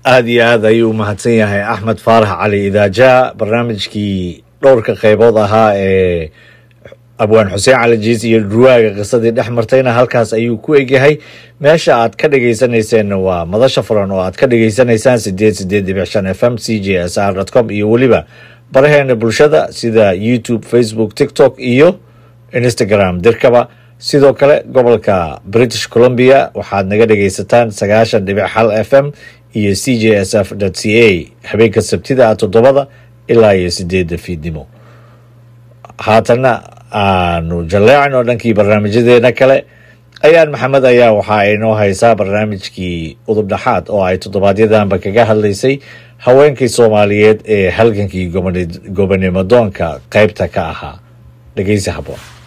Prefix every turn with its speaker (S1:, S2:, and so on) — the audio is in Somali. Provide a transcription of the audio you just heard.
S1: aada iyo aad ayuu u mahadsan yahay axmed faarax cali idaaja barnaamijkii dhowrka qeybood ahaa ee abwaan xuseen cali jiis iyo dhurwaaga qisadii dhex martayna halkaas ayuu ku egyahay meesha aad ka dhegeysaneyseenna waa madasha furan oo aad ka dhegeysanaysaan sideed sideed dhibic shan f m c j s r com iyo weliba baraheena bulshada sida youtube facebook tiktok iyo instagram dirkaba sidoo kale gobolka british columbia waxaad naga dhegeysataan sagaashan dhibic hal f m iyo c j s f c a habeenka sabtida a toddobada ilaa iyo sideedda fiidnimo haatanna aanu jalleecno dhankii barnaamijyadeena kale ayaan maxamed ayaa waxa ay noo haysaa barnaamijkii udub dhaxaad oo ay toddobaadyadaanba kaga hadlaysay haweenkii soomaaliyeed ee halgankii gobonimo doonka qeybta ka ahaa dhegeysi haboon